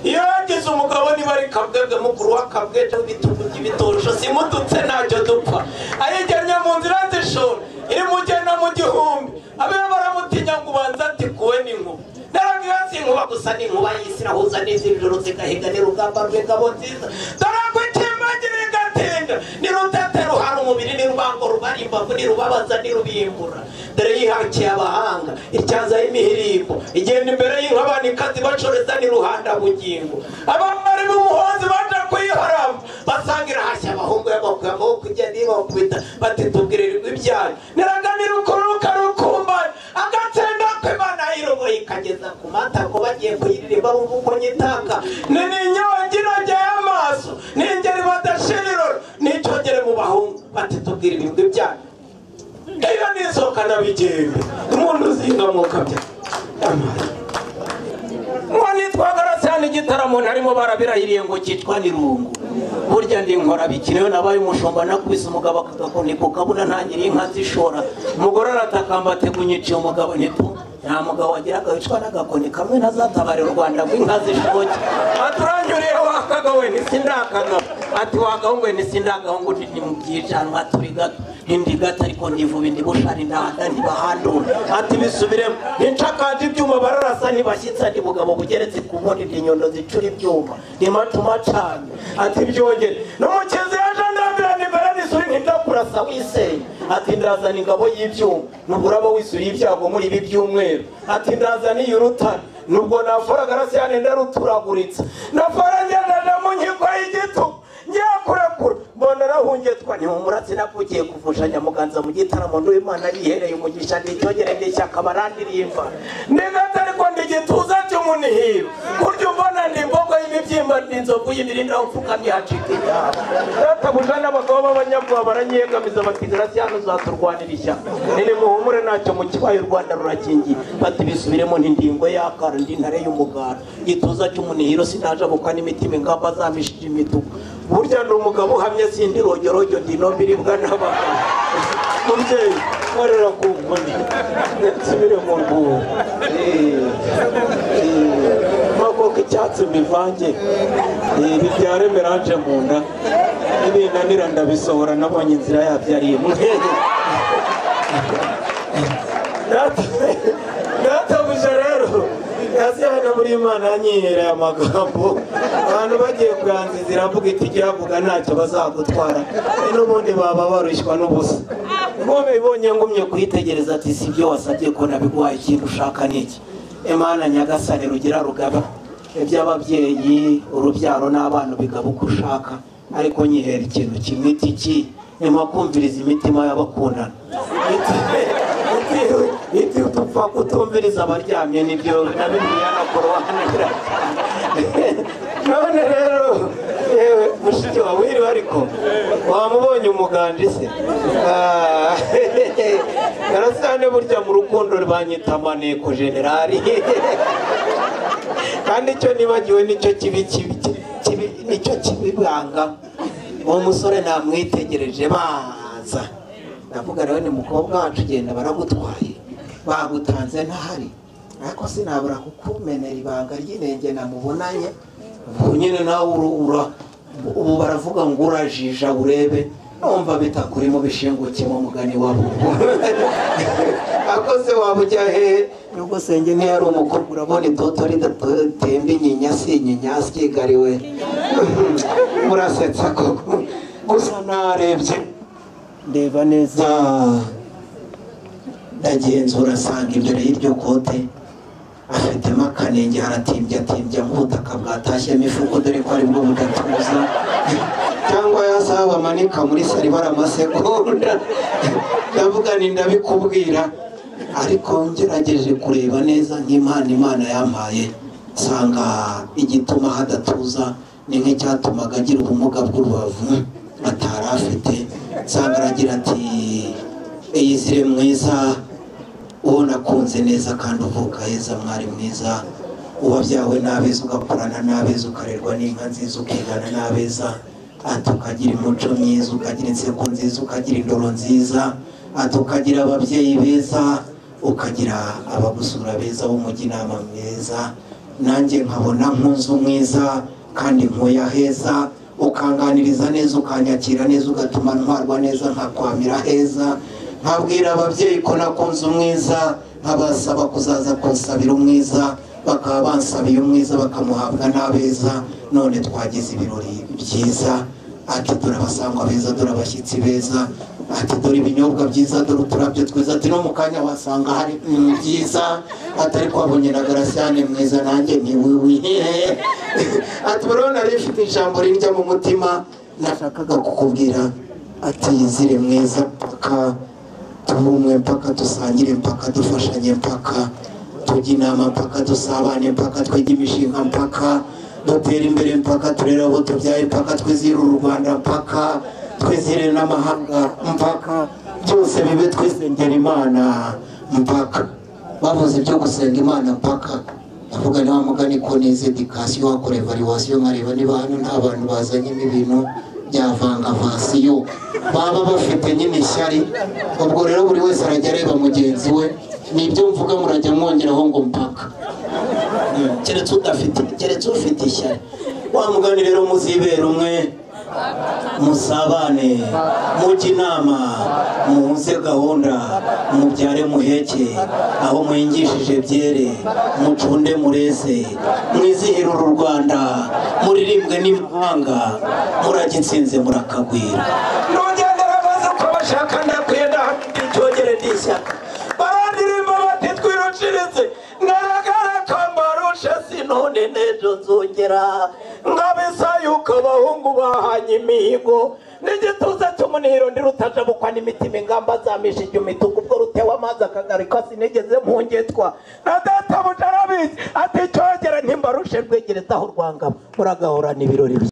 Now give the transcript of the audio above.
iyo yagize umugabo niba ari kabwebwe mukuru w'akabwebwe bitugu by'ibitorosho zimututse ntacyo dupfa ayijyanye mu nzira z'ishuri imugena mu gihumbi abe baramutinya ngo ubanze ati kuwe n'inkuba narabwira si inkuba gusa ni inkuba y'isi nahuza n'izindi joro zigahiganira urugamba rw'ingabo nziza dorako ikimbagirira igatinda ni rutete ruhara umubiri ni rubango rubara imbavu ni rubabaza ni rubimbura dore yihakiye abahanga ityaza y'imihirimbo igenda imbere y'inkabani ikazi bacoreza ni ruhanda bugingo abambari b'umuhonzi baje kuyiharamba basanga irahashya abahungu y'amaguru amaboko igenda ibakubita bati tubwirirwa ibyayo niraganira ukuru rukarukumbana agatsinda kw'imana yiroboye ikageza ku matako bagiye kuyiririmba bumva uko nyitaka ni n'inyogi inogeye amaso ni ingeri badashira iroro n'icyogere mu bahungu bati tubwire ibigwi byayo iyo ni isoko nabigenga umuntu uzingamuka bya amazi ngo nitwaga arasana igitaramo ntarimo barabirahiriye ngo cyitwa nirungu burya ndi nkora bikenewe nabaye umushumba nakubise umugabo akagakoni ku kabuna ntangiriye inka zishora umugore aratakamba ategunyiciye umugabo nito nta mugabo wagiraga wicwa n'agakoni kamwe ntazatabarira u rwanda ngo inka zishoke aturanyuriye wakagawe nisindakagabo ati wagahungu nisindagahungu ni mu byicanwa turi gato indi gato ariko ndivuba indi bushari ndahanda ntibahandura ati bisubiremo nicakanje ibyuma bararasa ntibashyitsa ndi bugabo bugeretse ku bundi ndi nyondo zicura ibyuma ni matuma cane ati byongere n'umukizi yaje ndambirana imbere n'isuri ntidakurasa wisenya ati ndazana ingabo y'ibyuma nuburaba wisuri ibyago muri ibi byumweru ati ndazaniye urutare nubwo naforaga arasiyane ndaruturaguritse nafora ngenda ndamunyigwa y'igitugu nyakurakura mbona rahungetwa ntihumuratse nakugiye kuvushanya muganza mu gitaramo n'uwimana yihereye umugisha nticyogere n'ishyaka barandirimba ndigata ariko ndi igituza cy'umunihiro kurya umbona ndi imbogo y'imibyimba ndi inzovu y'imirinda upfukamye hacika inyama databuja n'abagabo b'abanyabwoba baranyegamiza bati graciano uzaturwanira ishyaka nirimuhumure ntacyo mu kibaye u rwanda rurakingiye bati bisubiremo n'indingo y'akara ndi ntare y'umugara igituza cy'umunihiro sinajabuka n'imitima ingamba zamishije imituku burya ni umugabo uhamye sindi rogerogyo ndi no biribwa n'abagabo mubyeyi korera ku nkoni nsubire mu rwuho makoko icyatsi mbivange bibyare meranje mu nda n'ibinanira ndabisohora nabonye inzira yabyo ari imwe databuja rero hano muri imana yanyihereye amagambo abantu bagiye kuyanziza iravuga iti iravuga ntacyo bazagutwara n'ubundi baba barushywa n'ubusa ngo bibonye ngumye kuyitegereza ati si ibyo wasabye ko nabiguhaye ikintu ushaka n'iki imana nyagasane rugira rugaba iby'ababyeyi urubyaro n'abana bigaba uko ushaka ariko nyihera ikintu kimwe iki nyuma kumviriza imitima y'abakundana ibyo dupfa kutumviriza abaryamye nibyo na bimwe yanakurobanira none rero yewe mushiki wawe wiriwe ariko wamubonye umuganda se karasane burya mu rukundo banyita maneko generali kandi icyo nibagiwe nicyo kibi kibi nicyo kibibanga uwo musore namwitegereje baza ndavuga rero ni mukobwa wacu ugenda baragutwaye bagutanze ntahari ariko sinabura kukumenera ibanga ry'inenge namubonanye ubu nyine nawe urura ubu baravuga ngo urajija urebe numva bitakurimo bishingukiyemo umugani wabo akoze waba ujya hehe nubwo senge ntiyari umukobwa urabona itoto ridatemba inyinya si inyinya sigariwe murasetsa koko gusa narebye ndeba neza ndagenzura asanga imbere y'iryo kote afitemo akanenge haratimbye atimbye nk'ubutaka bwatashyemo ifuko dore ko aribwo budatuza cyangwa yasaha bamanika muri sari baramasegonda ndavuga ni ndabikubwira ariko ngerageje kureba neza nk'impano imana yampaye nsanga igituma hadatuza ni nk'icyatumaga agira ubumuga bw'urubavu atari afite nsanga aragira ati eyizire mwiza uwo nakunze neza kandi uvuka heza mwari mwiza uba byawe n'abeza ugakorana n'abeza ukarerwa n'inka nziza ukigana n'abeza ati ukagira imico myiza ukagira inseko nziza ukagira indoro nziza ati ukagira ababyeyi beza ukagira abagusura beza b'umujyi inama mwiza nanjye nkabona nkunze umwiza kandi nkuye heza ukanganiriza neza ukanyakira neza ugatuma ntwarwa neza nkakwamira heza nkabwira ababyeyi ko nakunze umwiza nkabasaba kuzaza kunsabira umwiza bakaba bansabiye umwiza bakamuhabwa n'abeza none twagize ibirori byiza ati dore abasangwa beza dore abashyitsi beza ati dore ibinyobwa byiza dore uturabyo twiza ati no mu kanya wasanga hari ibintu byiza ati ariko wabonye na garasiyane mwiza nanjye ntiwiwi ati buriya nari mfite ijambo rirya mu mutima nashakaga kukubwira ati yizire mwiza mpaka tubumwe mpaka dusangire mpaka dufashanye mpaka tujye inama mpaka dusabane mpaka twige imishinga mpaka dutera imbere mpaka turere abo tubyaye mpaka twizire u rwanda mpaka twizire n'amahanga mpaka byose bibe twisengera imana mpaka bavuze ibyo gusenga imana mpaka ndavuga ni wa mugani ko nize dikasiyo wakorera variwasiyo nkareba niba hano nta bantu bazanyemo ibintu byavangavasiyo baba bafite nyine ishyari ubwo rero buri wese arajya areba mugenzi we ni ibyo mvuga murajya mwongeraho ngo mpaka keretse udafite keretse ufite ishyari wa mugani rero muzibera umwe musabane mujye inama muhuze gahunda mubyare muheke aho muhingishije byere mucunde mureze mwizihire uru rwanda muririmbwe n'imahanga murajya insinzi murakagwira ntugendera maze uko bashaka ndakwenda hafite icyogere n'ishyaka barandirimba bati twiruciritse ngaragara ko mbarusha sinone n'ejo nzongera ngabisa yuko abahungu bahanye imihigo n'igituza cy'umunihiro ndi rutajabukwa n'imitima ingamba zamisha igihe imituku ubwo rutewe amazi akagarika sinigeze mpungetwa na databuja arabizi ati cyogere ntimbarushe rwegereza aho rwangaba muragahorana ibirori bye